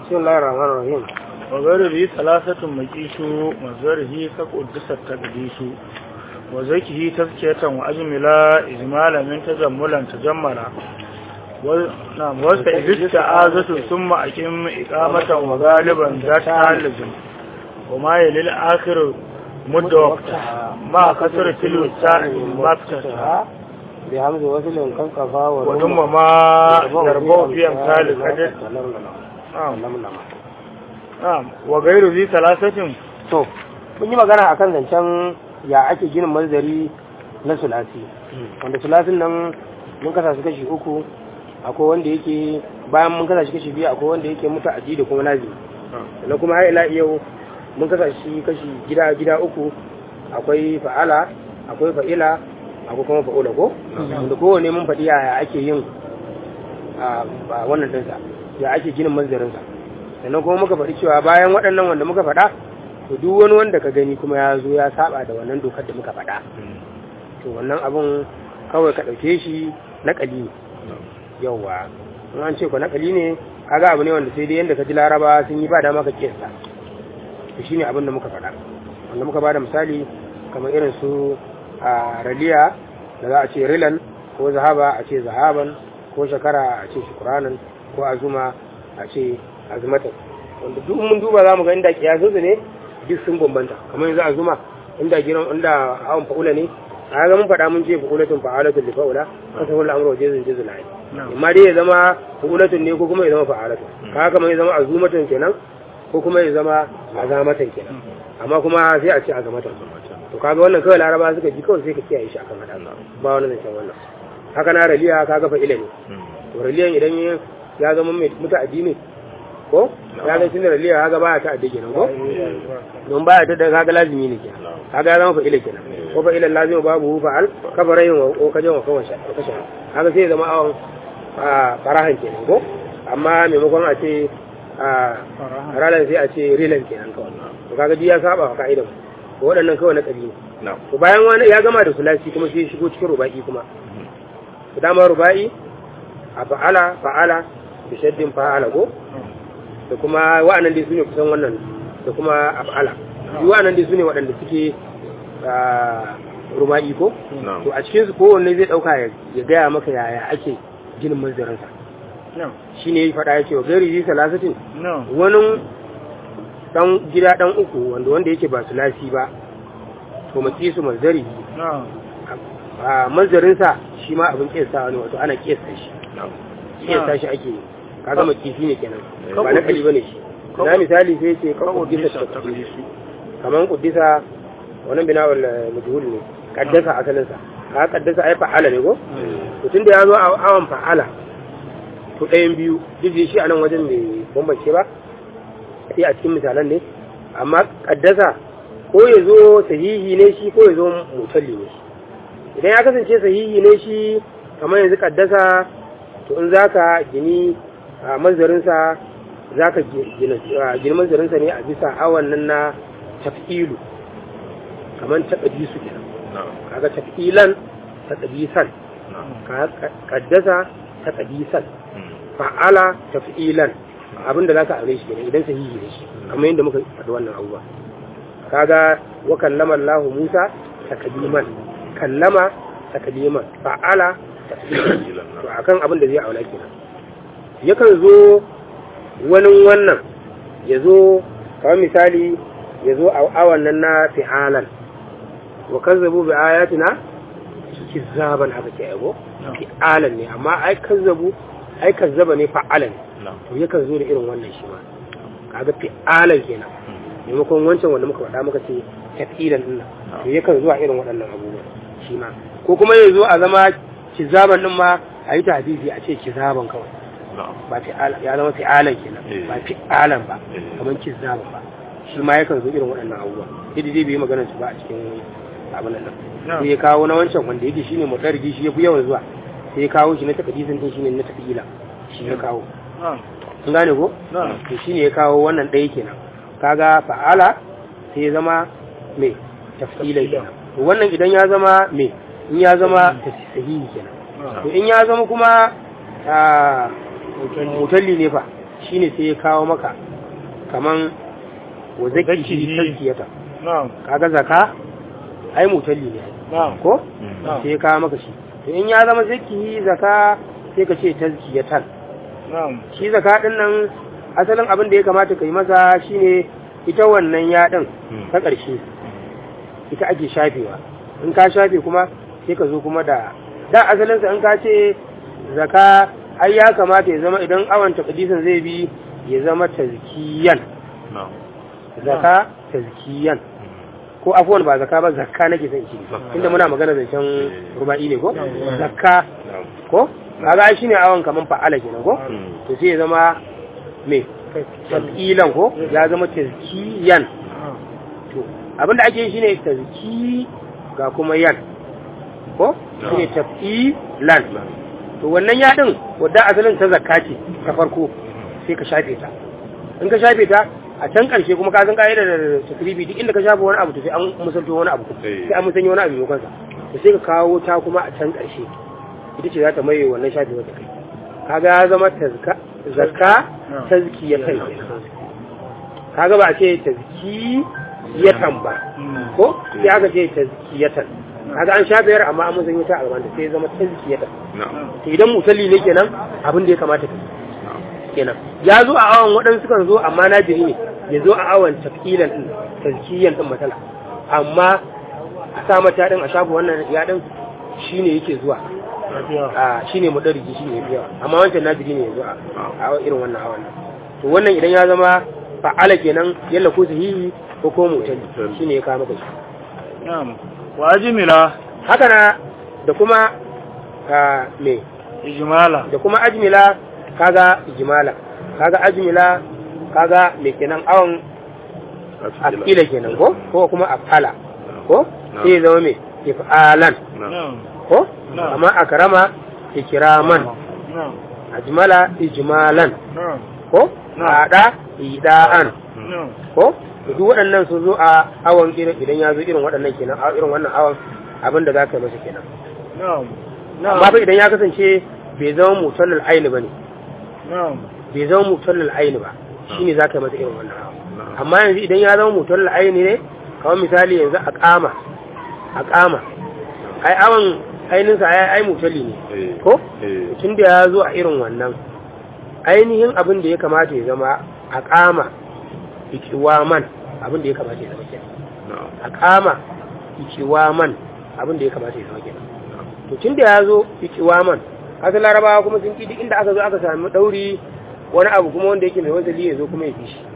بسم الله الرحمن الرحيم وغيره ثلاثة مكيس وغيره كقدس التقديس وزكه تزكية وأجملا إجمالا من تجملا تجملا و... نعم واستعذ استعاذة ثم أقم إقامة وغالبا ذات لازم وما يلي الآخر مد وقتها ما كسر تلو الساعة ما فتتها بحمد وصل كان قفا ودم ما يربو في أمثال القدر نعم نعم وغير ذي ثلاثة to mun yi magana akan zancen ya ake ginin manzari na sulasi wanda sulasin nan mun kasa su kashi uku akwai wanda yake bayan mun kasa shi kashi biyu akwai wanda yake mutu aji da kuma lazimi sannan kuma har ila yau mun kasa shi kashi gida gida uku akwai fa'ala akwai fa'ila akwai kuma fa'ula ko wanda kowane mun faɗi yaya ake yin a wannan ɗinsa ya ake ginin manzarinsa sannan kuma muka faɗi cewa bayan waɗannan wanda muka faɗa to duk wani wanda ka gani kuma ya zo ya saba da wannan dokar da muka faɗa to wannan abun kawai ka ɗauke shi naƙali ne yauwa in an ce ku naƙali ne kaga abu ne wanda sai dai yadda ka ji laraba sun yi ba dama ka kiyasta to shine abin da muka faɗa wanda muka bada misali kamar irin su a raliya da za a ce rilan ko zahaba a ce zahaban ko shakara a ce shukuranan ko azuma a ce azumatan wanda duk mun duba za mu ga inda kiyasu ne duk sun bambanta kamar yanzu azuma inda giran inda hawan fa'ula ne a ga mun faɗa mun ce fa'ulatun fa'alatun li fa'ula an sa kullu amru jazin jazil ayi amma dai ya zama fa'ulatun ne ko kuma ya zama fa'alatun kaga kamar ya zama azumatun kenan ko kuma ya zama azamatan kenan amma kuma sai a ce azamatan to kaga wannan kawai laraba suka ji kawai sai ka kiyaye shi akan hada ba wani zancen wannan haka na raliya kaga fa'ila ne to raliyan idan ya zama mai muta'addi ne ko ya ga tun da raliya kaga baya ta addi kenan ko don baya ta da kaga lazimi ne kenan kaga ya zama fa'ila kenan ko fa'ila lazimi babu fa'al kabarayin wa kajan wa kawan kashe kaga sai ya zama awon farahan kenan ko amma maimakon a ce ralan sai a ce rilan kenan kawai to kaga ji ya saba wa ka'idan waɗannan kawai na ƙabilu to bayan wani ya gama da sulasi kuma sai shigo cikin ruba'i kuma to dama ruba'i a fa'ala fa'ala da shaddin fa'ala ko da kuma wa'annan dai sune kusan wannan da kuma af'ala duk wa'annan dai sune waɗanda suke ruba'i ko to a cikin su kowanne zai dauka ya gaya maka yaya ake ginin manzarinsa shine ya faɗa ya ce wa gari ji salasatin wani dan gida dan uku wanda wanda yake ba sulasi ba to maki su manzari a manzarinsa shi ma abin kesa ne wato ana kesa shi kesa shi ake kaga makifi ne kenan ba na kali bane shi na misali sai ce kan kuddisa ta kuddisa kaman kuddisa wannan bina wal majhul ne kaddasa asalin sa ka kaddasa ai fa'ala ne ko to tunda ya zo a awan fa'ala to ɗayan biyu duk shi a nan wajen mai bambance ba sai a cikin misalan ne amma kaddasa ko ya zo sahihi ne shi ko ya zo mutalli ne shi idan ya kasance sahihi ne shi kamar yanzu kaddasa to in za ka gini a manzarinsa za ka gini manzarinsa ne a bisa awan nan na tafi'ilu kamar taƙadisu kenan kaga tafi'ilan taƙadisan kaddasa taƙadisan fa'ala tafi'ilan abin da za ka aure shi kenan idan sahihi ne shi kamar yadda muka faɗi wannan abubuwa kaga wa kallama Allah Musa takliman kallama takliman fa'ala takliman to akan abin da zai aula kenan yakan zo wani wannan ya zo kamar misali ya zo a awan nan na fi'alan wa kazzabu bi ayatina kizzaban haka ke yago fi'alan ne amma ai kazzabu ai kazzaba ne fa'alan to yakan zo da irin wannan shi ma kaga fi'alan kenan maimakon wancan wanda muka faɗa muka ce tafilan din nan to yakan zuwa irin waɗannan abubuwa shi ma ko kuma ya zo a zama kizaban din ma a yi tahdidi a ce kizaban kawai ba fi'alan ya zama fi'alan kenan ba fi'alan ba kamar kizaban ba shi ma yakan zo irin waɗannan abubuwa yadda dai bai yi maganar su ba a cikin abin nan sai ya kawo na wancan wanda yake shine mutarji shi ya fi yawan zuwa sai ya kawo shi na takadisin din shine na tafila shi ya kawo kun gane ko to shine ya kawo wannan ɗaya kenan kaga fa'ala sai ya zama me tafila kenan to wannan idan ya zama me in ya zama sahihi kenan to in ya zama kuma mutalli ne fa shine sai ya kawo maka kaman wa zaki Zakihi. tazkiyata na'am kaga zaka ai mutalli ne na'am ko na'am sai ya kawo maka shi to in ya zama zaki zaka sai ka ce tazkiyatan na'am shi zaka din nan asalin abin da ya kamata ka yi masa shine ita wannan ya din ta ƙarshe ita ake shafewa in ka shafe kuma sai ka zo kuma da da asalinsa in ka ce zaka ai ya kamata ya zama idan awon takadisin zai bi ya zama tazkiyan na'am zaka tazkiyan ko afuwan ba zaka ba zakka nake son shi inda muna magana zancen ruba'i ne ko zakka na'am ko kaga ai shine awon kaman fa'ala kenan ko Mm. to sai ya zama me tazkilan ko ya zama tazkiyan to abinda ake yi shine tazki ga kuma yan ko shine tafilan to wannan ya din wadda asalin ta zakka ce ta farko sai ka shafe ta in ka shafe ta a can karshe kuma ka san ka'ida da tasribi duk inda ka shafe wani abu to sai an musalto wani abu Eh. sai an musanyo wani abu maimakon sa to sai ka kawo ta kuma a can karshe ita ce za ta maye wannan shafe wata kai kaga ya zama tazka zakka tazkiyatan kaga ba a ce tazkiyatan ba ko sai aka ce tazkiyatan kaga an shafe yar amma an musanyo ta a gaban ta sai ya zama tazkiyatan na'am to idan musalli ne kenan abin da ya kamata ka yi kenan ya zo a awon waɗansu kan zo amma na jiri ne ya zo a awon tafilan ɗin tazkiyan ɗin matsala amma a sa mata ɗin a shafa wannan ya ɗin shi ne yake zuwa a shi ne madariji shi ne yawa amma wancan na jiri ne ya zo a a irin wannan awon nan to wannan idan ya zama fa'ala kenan yalla ko sahihi ko ko mutali shi ne ya kawo maka shi na'am wa ajmila haka na da kuma a me ijmala da kuma ajmila kaga ijmala kaga ajmila kaga me kenan awon afila kenan ko ko kuma afala ko sai ya zama me ifalan na'am ko Na'am. amma akrama ikraman na'am ajmala ijmalan na'am ko Na'am. ada idaan na'am ko to duk waɗannan sun zo a awon irin idan ya zo irin waɗannan kenan a irin wannan awon abin da za ka yi masa kenan na'am amma fa idan ya kasance bai zama mutallal aini bane na'am bai zama mutallal aini ba shine za ka yi masa irin wannan awon amma yanzu idan ya zama mutallal aini ne kamar misali yanzu a kama a kama ai awon ainihinsa ai ai mutalli ne ko eh tun da ya zo a irin wannan ainihin abin da ya kamata ya zama a kama ikiwaman abin da ya kamata ya zama kenan na'am a kama ikiwaman abin da ya kamata ya zama kenan to tun da ya zo ikiwaman kasan larabawa kuma sun duk inda aka zo aka sami ɗauri wani abu kuma wanda yake mai wasali ya zo kuma ya fi shi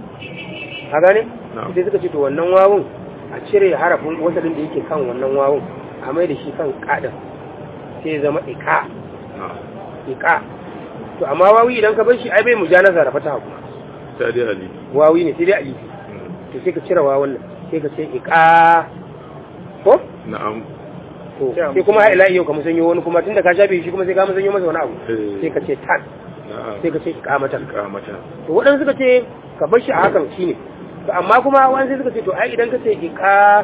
a gane Na'am. sai suka ce to wannan wawun a cire harafin wasalin da yake kan wannan wawun a mai da shi kan kaɗin sai ya zama ika na'am ika to amma wawi idan ka bar shi ai bai mujanasa da fataha kuma ta dai ali wawi ne sai dai alifi to sai ka cire wawun nan sai ka ce ika ko na'am to sai kuma ila yau ka musanyo wani kuma tunda ka shafe shi kuma sai ka musanyo masa wani abu Eh. sai ka ce tan na'am sai ka ce iqamatan kamata to waɗansu suka ce ka bar shi a hakan shine to amma kuma wani sai suka ce to ai idan ka ce iqa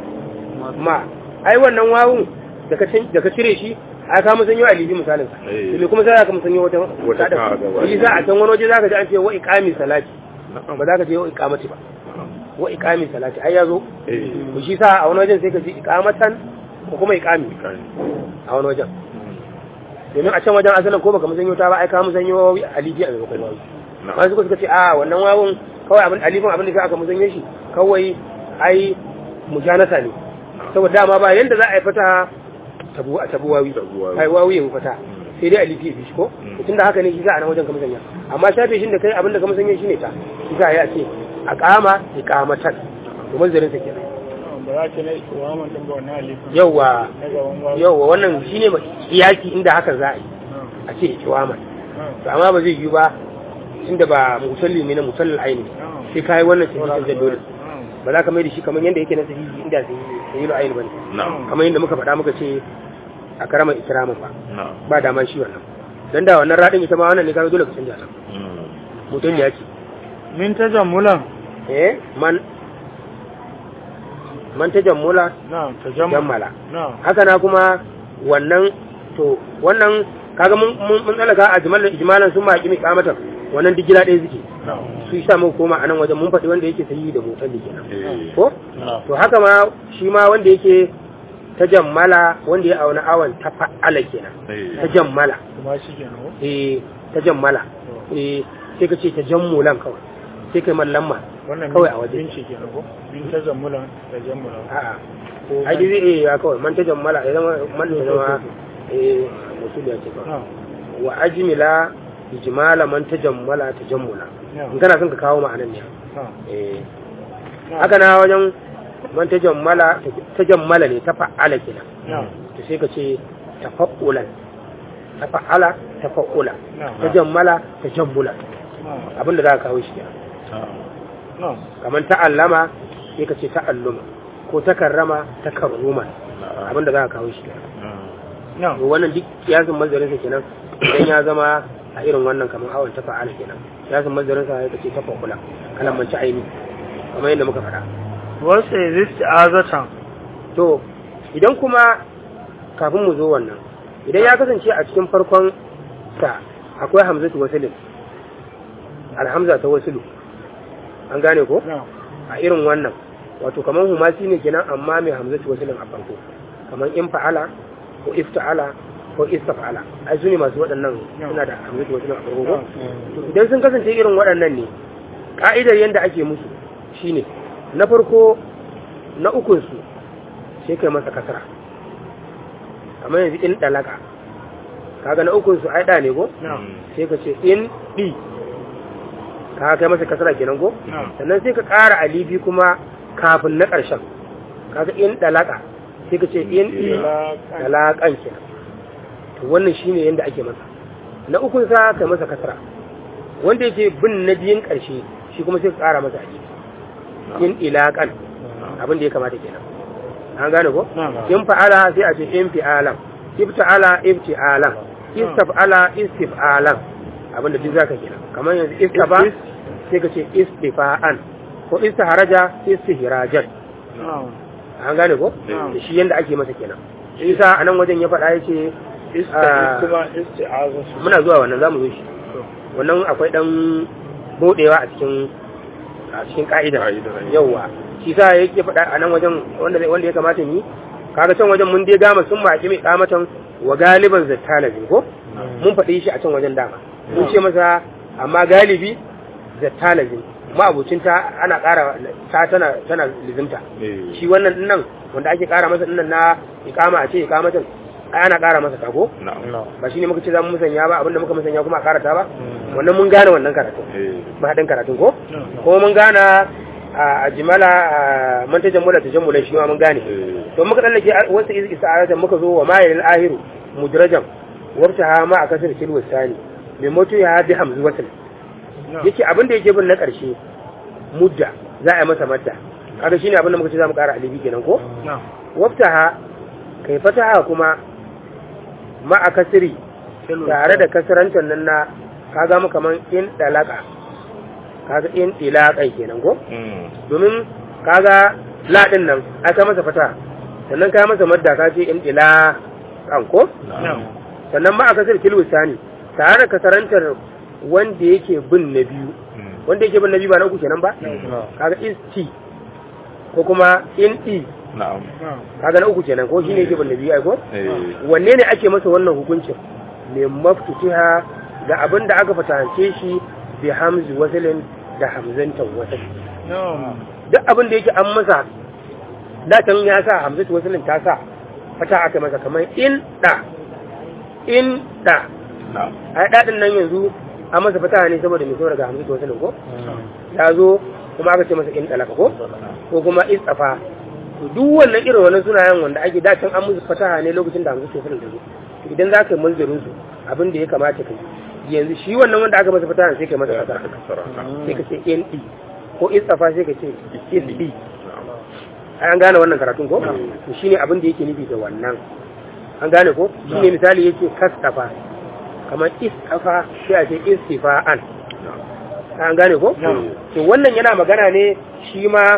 ma ai wannan wawun da ka cin- da ka cire shi ai ka musanyo alifi misalin sa Eh. to me kuma sai ka musanyo wata Wata kada. ka gaba. shi za a can wani waje zaka ji an ce wa iqami salati na'am ba za ka ce wa iqamati ba na'am wa iqami salati ai yazo eh to shi sa a wani wajen sai ka ji iqamatan ko kuma iqami kai a wani wajen domin a can wajen asalin ko baka musanyo ta ba ai ka musanyo alifi a maimakon wawi na'am wani suka suka ce a wannan wawun kawai abin alifin abin da sai aka musanyo shi kawai ai mujanasa ne saboda dama ba yanda za a yi fata tabu a tabu wawi Tabu wawi. ai wawi ya fata sai dai alifi ya fi shi ko Mm. tun da haka ne shi za a nan wajen ka musanya amma shafe shi da kai abin da ka musanya shi ne ta shi za a yi a ce a kama iqamatan to manzarin sa kenan na'am ba za ki na ikiwaman din ba wannan alifin yawwa na gaban wawu yawwa wannan shine iyaki inda haka za a yi na'am a ce ikiwaman na'am to amma ba zai yi ba tunda ba musalli ne na musallin aini na'am sai kai wannan sahihin da dole na'am ba za ka mai da shi kamar yadda yake na sahihi inda sahihin aini bane na'am kamar yadda muka faɗa muka ce a karamar ikiramin ba na'am ba dama shi wannan dan da wannan radin ita ma wannan ne kaga dole ka canja ta Mm. mutum ya ce min tajammulan eh man man tajammula na'am tajammul jammala na'am haka na kuma wannan to wannan kaga mun mun mun tsalaka a jimalan ijmalan sun ma kimi kamatan wannan duk gida ɗaya suke su yi samu koma a nan wajen mun faɗi wanda yake sayi da motar da kenan ko to haka ma shi ma wanda yake ta jammala wanda ya auna awon ta fa'ala kenan ta jammala kuma shi kenan ko eh ta jammala eh sai ka ce ta jammulan kawai sai kai mallamma wannan kawai a waje binci kenan ko bin ta zammulan da jammulan a'a ko ai dai zai iya kawai man ta jammala ya zama man ta zama eh musul ya ce kawai na wa ajmila ijmala man ta jammala ta jammula in kana son ka kawo ma'anan ne na eh haka na wajen man ta jammala ta jammala ne ta fa'ala kenan na to sai ka ce tafa'ulan ta fa'ala tafa'ula na ta jammala ta jammula na abinda za ka kawo shi kenan na kamar ta'allama sai ka ce ta'alluma ko takarrama takarruma abinda za ka kawo shi kenan na to wannan duk kiyasin mazarin sa kenan idan ya zama a irin wannan kamar awon ta fa'ala kenan kiyasin mazarin sa ya ce ta fa'ula kalan manci aini kamar yadda muka faɗa wasu exist azatan to idan kuma kafin mu zo wannan idan ya kasance a cikin farkon sa akwai hamzatu wasilin alhamza ta wasilu an gane ko na a irin wannan wato kamar humasi ne kenan amma mai hamzatu wasilin a farko kamar in fa'ala ko ifta'ala ko istafa'ala ai su ne masu waɗannan suna da hamzatu wasilin a farko ko to idan sun kasance irin waɗannan ne ka'idar yadda ake musu shine na farko na ukunsu sai kai masa kasara kamar yanzu in ɗalaka kaga na ukunsu ai ɗa ne ko na sai ka ce in ɗi ka kai masa kasara kenan ko na sannan sai ka ƙara alibi kuma kafin na ƙarshen kaga in ɗalaka sai ka ce in ɗi ɗalaƙan kenan to wannan shine yadda ake masa na ukunsa kai masa kasara wanda yake bin na biyun ƙarshe shi kuma sai ka ƙara masa alibi in ilaƙan abin da ya kamata kenan an gane ko na in fa'ala sai a ce in fi'alan ifta'ala ifti'alan istaf'ala istif'alan abinda duk zaka kenan kamar yanzu istafa sai ka ce istifa'an ko istiharaja istihrajan na an gane ko Mm. da shi yanda ake masa kenan isa a nan wajen ya faɗa yace Ah. kuma isti'azatu muna zuwa wannan zamu zo shi wannan akwai dan bodewa a cikin a cikin ka'ida yauwa shi sa yake faɗa a nan wajen wanda wanda ya kamata ni kaga can wajen mun dai gama sun baki mai kamatan wa galiban zattalazin ko mun faɗi shi a can wajen dama mun ce masa amma galibi zattalazin ma'abucin ta ana ƙara ta tana tana lizimta shi wannan dinnan wanda ake ƙara masa dinnan na iqama a ce iqamatan ai ana ƙara masa ta ko na ba shine muka ce za mu musanya ba abinda muka musanya kuma a ƙara ta ba wannan mun gane wannan karatun mahaɗin karatun ko kuma mun gana a jimala a mantajan mula tajammula shi ma mun gane to muka tsallake wasu ista'aratan muka zo wa mayil ahiru mudrajan wabta ha ma a kasar kilwa sani mai mutu ya bi hamzu wasul yake abin da yake bin na ƙarshe mudda za a yi masa madda kaga shine abin da muka ce za mu ƙara alibi kenan ko na wabta ha kai fataha kuma ma a kasiri tare da kasarantar nan na kaga mu kaman in dalaka kaga in ilaƙai kenan ko domin kaga laɗin nan aka masa fata sannan ka masa madda ka ce in ila kan ko na sannan ma a kasar kilwisani tare da kasarantar wanda yake bin na biyu wanda yake bin na biyu ba na uku kenan ba kaga isti ko kuma in i na'am na kaga na uku kenan ko shine yake bin na biyu ai ko eh wanne ne ake masa wannan hukuncin mai maftutiha ga abin da aka fatance shi bi hamzi wasilin da hamzantan wasil na duk abin da yake an masa datan ya sa hamzatu wasilin ta sa fata aka masa kamar in da in da na'am ai dadin nan yanzu an masa fata ne saboda mai saboda ga hamzatu wasilin ko ya zo kuma aka ce masa in dalaka ko ko kuma istafa to duk wannan irin wannan sunayen wanda ake datan an musu fataha ne lokacin da hamzatu wasilin da zo to idan za ka yi manzarin su abin da ya kamata ka yi yanzu shi wannan wanda aka masa fataha sai ka yi masa fataha sai ka ce in di ko istafa sai ka ce isdi ai an gane wannan karatun ko to shine abin da yake nufi da wannan an gane ko shine misali yake kastafa kamar istafa sai a ce istifa'an an gane ko to wannan yana magana ne shi ma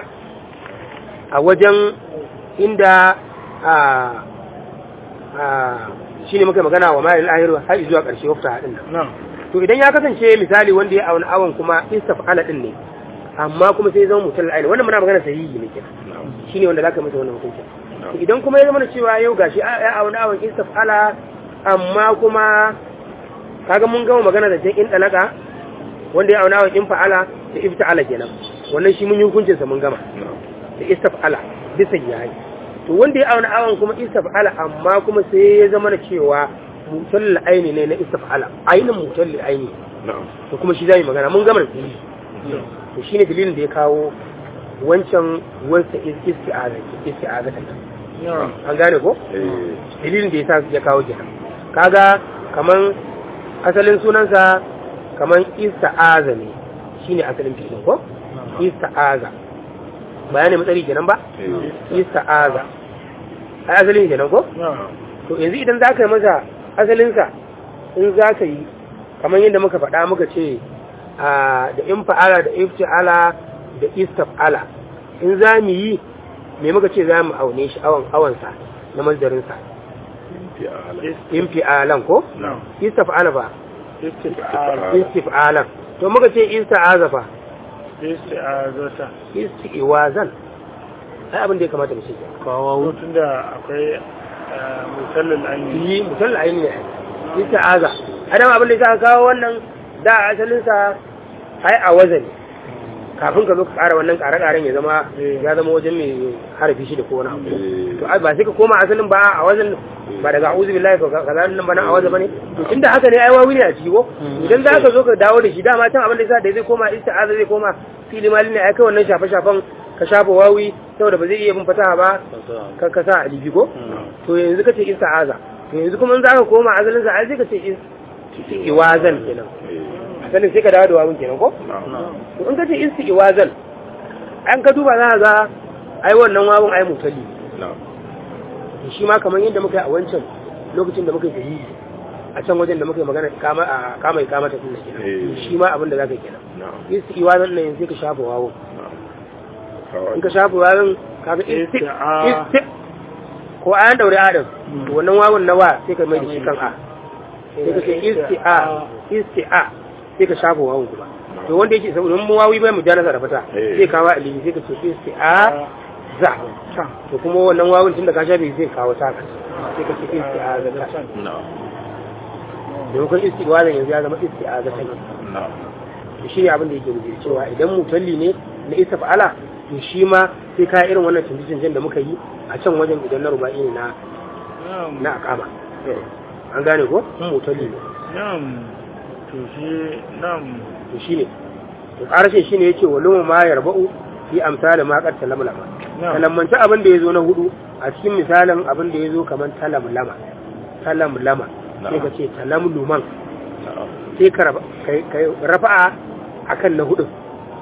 a wajen inda a a shine muka magana wa ma'il ahiru har zuwa ƙarshe wafta hadin nan na to idan ya kasance misali wanda ya auna awon kuma istaf'ala din ne amma kuma sai zama mutal aini wannan muna magana sahihi ne kenan shine wanda zaka masa wannan hukunci to idan kuma ya zama na cewa yau gashi ya auna awon istaf'ala amma kuma kaga mun gama magana da in dalaka wanda ya auna awon in fa'ala da ifta'ala kenan wannan shi mun yi hukuncin sa mun gama da istaf'ala bisa yayi to wanda ya auna awon kuma istaf'ala amma kuma sai ya zama na cewa mutal aini ne na istaf'ala ainin mutal aini to kuma shi zai magana mun gama da shi to shine dalilin da ya kawo wancan wasa isti'aza isti'aza ta an gane ko dalilin da yasa ya kawo kenan kaga kaman asalin sunansa kaman ista'aza ne shine asalin fi'ilin ko ista'aza bayanin matsari kenan ba ista'aza ai asalin kenan ko to yanzu idan za ka yi masa asalinsa in za ka yi kamar yadda muka faɗa muka ce da in fa'ala da ifti'ala da istaf'ala in za mu yi me muka ce za mu aune shi awon awansa na mazdarinsa in fi'alan ko? istaf'ala ba istif'alan to muka ce ista'aza fa isti'azata isti'wazan ai abin da ya kamata mu ce kawo tun da akwai musallin ainihi yi musallin ainihi ne ista'aza adam abin da ya kawo wannan da asalinsa ai a wazani kafin ka zo ka ƙara wannan ƙare-ƙaren ya zama ya zama wajen mai harafi shi da ko wani abu to ba sai ka koma asalin ba a wazan ba daga a'udhu billahi ka kaza nan ba nan a wazan bane to tunda haka ne ai wawi ne a ciki ko idan za ka zo ka dawo da shi dama can abin da yasa da zai koma isti'aza zai koma fili mali ne ai kai wannan shafe shafan ka shafa wawi saboda ba zai iya bin fataha ba ka ka sa alibi ko to yanzu ka ce isti'aza to yanzu kuma in za ka koma asalin sa ai sai ka ce isti'wazan kenan sanin sai ka dawo da wawun kenan ko to in ka ce isti'wazan an ka duba za ka ga ai wannan wawun ai mutali shi ma kamar yadda muka yi a wancan lokacin da muka yi sahihi a can wajen da muka yi magana kama a kama ya kama ta sunna kenan shi ma abin da zaka kenan isti'wazan nan sai ka shafa wawun in ka shafa wawun kaga isti ko ayan daure adam to wannan wawun na wa sai ka mai da shi kan a sai ka ce isti'a isti'a sai ka shafa wawun kuma to wanda yake saboda mun wawi bai mujanasa da fata sai kawo alihi sai ka ce isti'a za to kuma wannan wawun tun da ka shafe sai kawo ta sai ka ce isti'a za ta domin isti'a yanzu ya zama isti'a za ta to shi ne abin da yake nufi cewa idan mutalli ne na isa fa'ala to shi ma sai ka irin wannan canje-canjen da muka yi a can wajen idan na ruba'i ne na na akama an gane ko mutalli ne to shi nan to shine to karshe shine yace walum ma yarba'u fi amsal ma qad talamlama talammanci abin da yazo na hudu a cikin misalin abin da yazo kaman talamlama talamlama sai ka ce talamluman sai ka kai rafa'a akan na hudu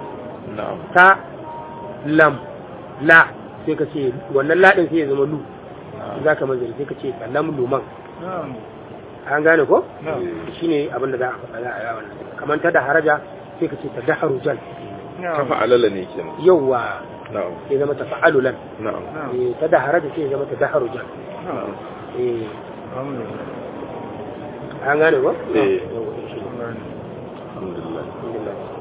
ta lam la sai ka ce wannan ladin sai ya zama lu za ka manzari sai ka ce talamluman an gane ko shi ne abinda za a faɗa a yawon kamar ta da haraja sai ka ce ta da harujan ta fa'alala ne ke nan yauwa sai zama ta fa'alulan ta da haraja sai zama ta da harujan an gane ko? eh alhamdulillah